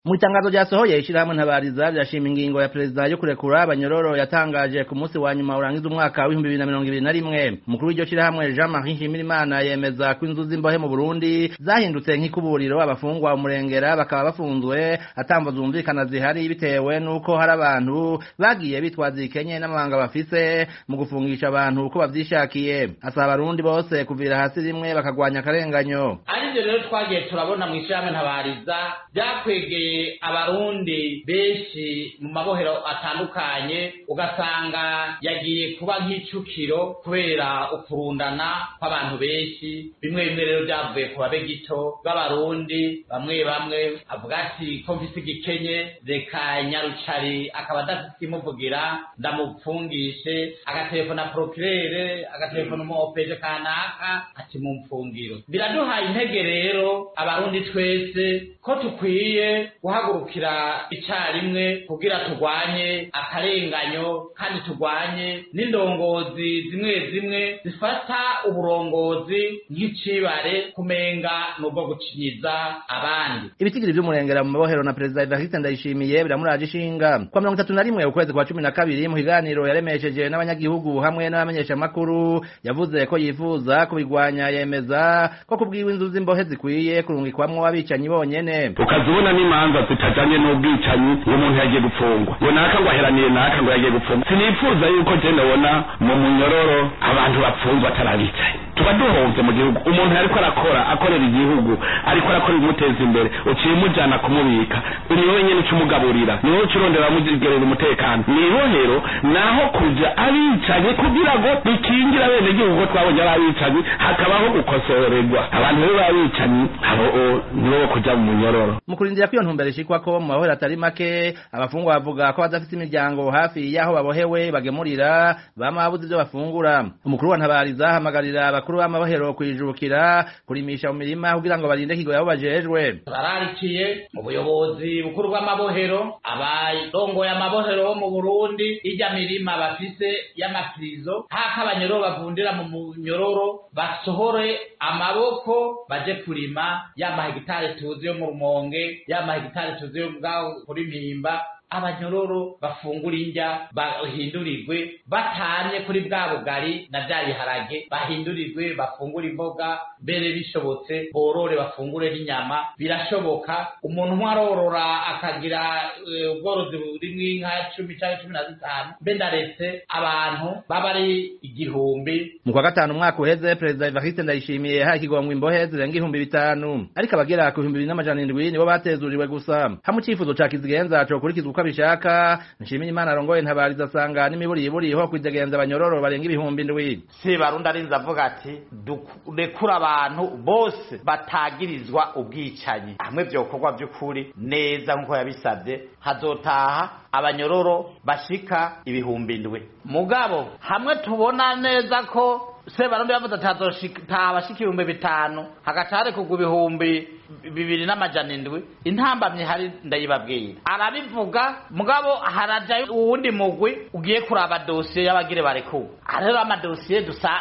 mu itangazo ryasohoye ishirahamwe ntabariza rirashima ingingo ya perezida yo kurekura abanyororo yatangaje ku munsi wa nyuma urangiza umwaka w'ibihumbi bibiri na mirongo ibiri na rimwe umukuru w'iryo shirahamwe jean marie nshimirimana yemeza ko inzu z'imbohe mu burundi zahindutse nk'ikuburiro abafungwa umurengera bakaba bafunzwe atamvo zumvikana zihari bitewe n'uko hari abantu bagiye bitwaza ikenye n'amabanga bafise mu gufungisha abantu uko bavyishakiye asaba abarundi bose kuvira hasi rimwe bakagwanya akarenganyo arivyo rero twagiye turabona mw'ishirahamwe ntabariza vyakwegeye abarundi benshi mu mabohero atandukanye ugasanga yagiye kuba nk'icukiro kubera ukurundana kw'abantu benshi bimwe bimwe rero vyavuye ku babe gito b'abarundi bamwe bamwe avuga ati ko mfise igikenye reka nyarucari akaba adafise imuvugira ndamupfungishe agatelefona prokirere agatelefona umu opeje kanaka ati mumfungiro biraduhaye intege rero abarundi twese ko tukwiye guhagurukira icarimwe kugira turwanye akarenganyo kandi turwanye n'indongozi zimwe zimwe zifata uburongozi nk'icibare kumenga n'ubwo gucinyiza abandi ibitigiri vy'umurengera mu mabohero na perezida evariste ndayishimiye biramuraje ishinga kwa mirongo itatu na rimwe ukwezi kwa cumi na kabiri mu kiganiro yaremesheje n'abanyagihugu hamwe n'abamenyeshamakuru yavuze ko yifuza kubigwanya yemeza ko kubwiwe inzu z'imbohe zikwiye kurungikwamwo abicanyi bonyene ukazibona n'imanza zitajanye n'ubwicanyi uwo muntu yagiye gupfungwa ngo naka ngo aheraniye naka ngo yagiye gupfungwa sinifuza yuko je ndabona mu munyororo abantu bapfunzwe atarabicaye tuba duhovye mu gihugu umuntu ariko arakora akorera igihugu ariko arakora ibimuteza imbere uciye umujana kumubika ni wowe nyene ucumugaburira ni wowe ucurondera amugerera umutekano mw'ibohero naho kuja abicanye kugira ngo bikingira bene gihugu ko twabonye ari abicanyi hakabaho gukosorerwa abantu rero babicanyi abo nibo kuja mu munyororo mu kurindira ko iyo ntumbero ishikwako mu mabohero atari make abafungwa bavuga ko badafite imiryango hafi y'aho babohewe bagemurira bama babuze ivyo bafungura umukuru wa ntabariza ahamagarira abakuru b'amabohero kwijukira kurimisha mu mirima kugira ngo barinde kigo yabo bajejwe bararikiye ubuyobozi bukuru bw'amabohero abarongoye amabohero bo mu burundi irya mirima bafise y'amapirizo hako abanyororo bavundira mu munyororo basohore amaboko baje kurima ya mahegitari tuzi yo mu rumonge ya mahegitari tuzi yo bwaho kuri mpimba abanyororo bafungura indya bahindurirwe batanye kuri bwa bugari na bya biharage bahindurirwe bafungura imboga mbere bishobotse borore bafungure n'inyama birashoboka umuntu umwe arorora akagira ubworozi burimwo inka cumi cyangwa cumi na zitanu mbe ndaretse abantu baba ari igihumbi mu kwa gatanu umwaka uheze perezida evariste ndayishimiye yahaye ikigongwe imbohe zirenga ibihumbi bitanu ariko abagera ku bihumbi bibiri n'amajana indwi nibo batezuriwe gusa hamwe icifuzo ca kizigenza cokurikizwa uko abishaka nshimira imana arongoye ntabariza asanga n'imiburiburiho kwidegenza abanyororo barenga ibihumbi ndwi sebarundi arinze avuga ati durekura abantu bose batagirizwa ubwicanyi hamwe vyokorwa vy'ukuri neza nk'uko yabisavye hazotaha abanyororo bashika ibihumbi ndwi mugabo hamwe tubona neza ko sebarundi yavuze ati hazotaha bashika ibihumbi bitanu hagaca harekurwa ibihumbi bibiri n'amajana indwi intambamyi hari ndayibabwira arabivuga mugabo harajayo uwundi mugwi ugiye kuraba dosiye y'abagire barekuwe rero amadosiye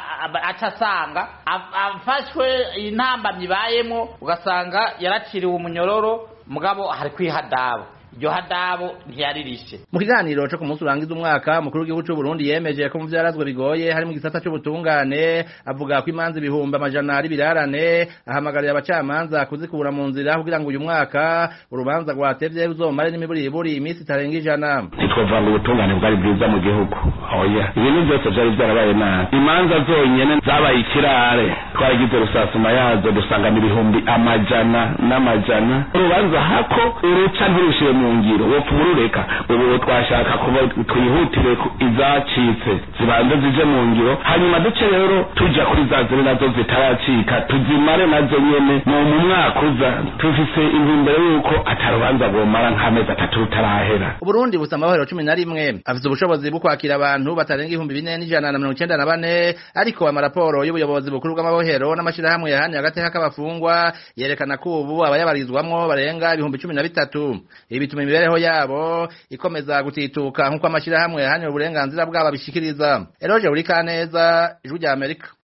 aca asanga afashwe intambamyi ibayemo ugasanga yaraciriwe umunyororo mugabo hari kwihadaba iryo hadabo ntiyaririshe mu kiganiro co ku munsi urangiza umwaka umukuru w'igihugu c'u Burundi yemeje ko mu vyarazwe bigoye hari mu gisata c'ubutungane avuga ko imanza ibihumbi amajana ari birarane ahamagarira abacamanza kuzikura mu nzira kugira ngo uyu mwaka urubanza rwatevye ruzomare n'imiburiburi iminsi itarenga ijana ntitwovuga ngo ubutungane bwari bwiza mu gihugu oya ibintu byose vyari vyarabaye nabi imanza zonyene zabaye ikirare twaragize rusasuma yazo dusangana ibihumbi amajana n'amajana urubanza hako uruca ntirushire mu ngiro wopfa urureka ubu twashaka kuba twihutire izacitse zibanze zije mu ngiro hanyuma duce rero tuja kuri za ziri nazo zitaracika tuzimare nazo nyene mu mu mwaka uza tufise intumbero yuko atarubanza rwomara nk'amezi atatu rutarahera uburundi busa amahoro cumi na rimwe afise ubushobozi bwo kwakira abantu batarenga ibihumbi bine n'ijana na mirongo icenda na bane ariko amaraporo y'ubuyobozi bukuru bw'amabohero n'amashirahamwe yahanye agateka k'abafungwa yerekana ko ubu abayabarizwamwo barenga ibihumbi cumi na bitatu ibi bituma imibereho yabo ikomeza gutituka nk'uko amashirahamwe yahanye uburenganzira bwabo abishikiriza eroje uri kaneza ijwi rya amerika